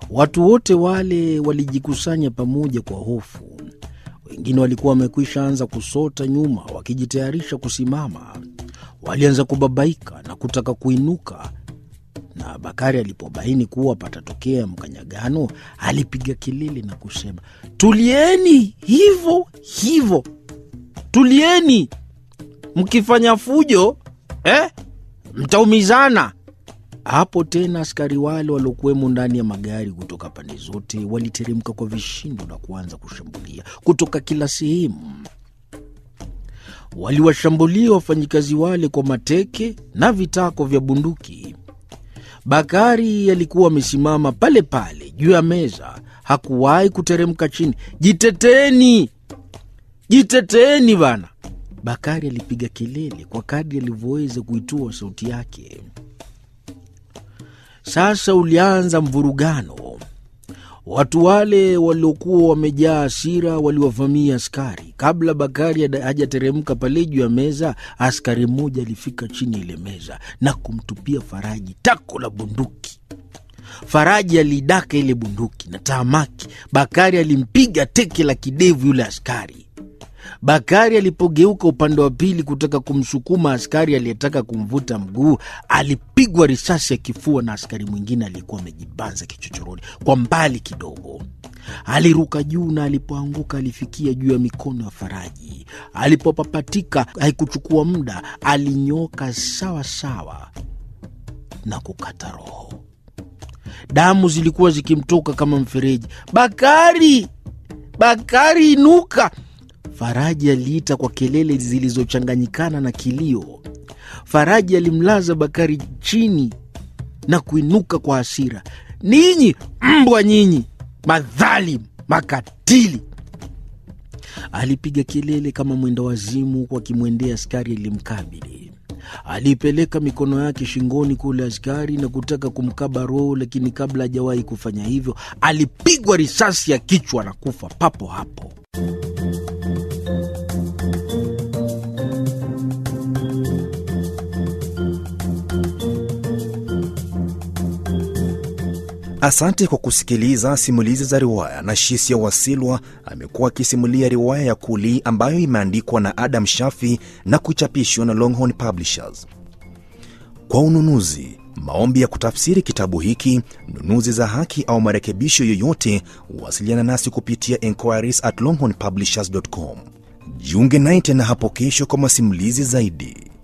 Watu wote wale walijikusanya pamoja kwa hofu. Wengine walikuwa wamekwisha anza kusota nyuma, wakijitayarisha kusimama. Walianza kubabaika na kutaka kuinuka, na Bakari alipobaini kuwa patatokea mkanyagano, alipiga kelele na kusema, tulieni hivyo hivyo, tulieni, mkifanya fujo eh, mtaumizana. Hapo tena askari wale waliokuwemo ndani ya magari kutoka pande zote waliteremka kwa vishindo na kuanza kushambulia kutoka kila sehemu. Waliwashambulia wafanyikazi wale kwa mateke na vitako vya bunduki. Bakari alikuwa amesimama pale pale juu ya meza, hakuwahi kuteremka chini. Jiteteeni, jiteteeni bana! Bakari alipiga kelele kwa kadri alivyoweza kuitoa sauti yake. Sasa ulianza mvurugano. Watu wale waliokuwa wamejaa hasira waliwavamia askari. Kabla Bakari hajateremka pale juu ya meza, askari mmoja alifika chini ya ile meza na kumtupia Faraji tako la bunduki. Faraji aliidaka ile bunduki na tahamaki, Bakari alimpiga teke la kidevu yule askari. Bakari alipogeuka upande wa pili kutaka kumsukuma askari aliyetaka kumvuta mguu, alipigwa risasi ya kifua na askari mwingine aliyekuwa amejibanza kichochoroni kwa mbali kidogo. Aliruka juu na alipoanguka alifikia juu ya mikono ya Faraji. Alipopapatika, haikuchukua muda, alinyoka sawa sawa na kukata roho. Damu zilikuwa zikimtoka kama mfereji. Bakari, Bakari, inuka! Faraji aliita kwa kelele zilizochanganyikana na kilio. Faraji alimlaza Bakari chini na kuinuka kwa hasira. Ninyi mbwa nyinyi, madhalim, makatili! Alipiga kelele kama mwenda wazimu, huku akimwendea askari alimkabili. Aliipeleka mikono yake shingoni kule askari na kutaka kumkaba roho, lakini kabla hajawahi kufanya hivyo, alipigwa risasi ya kichwa na kufa papo hapo. Asante kwa kusikiliza simulizi za riwaya. na Shisia Wasilwa amekuwa akisimulia riwaya ya Kuli ambayo imeandikwa na Adam Shafi na kuchapishwa na Longhorn Publishers. Kwa ununuzi, maombi ya kutafsiri kitabu hiki, nunuzi za haki au marekebisho yoyote, wasiliana nasi kupitia enquiries at longhornpublishers.com. Jiunge naye tena hapo kesho kwa masimulizi zaidi.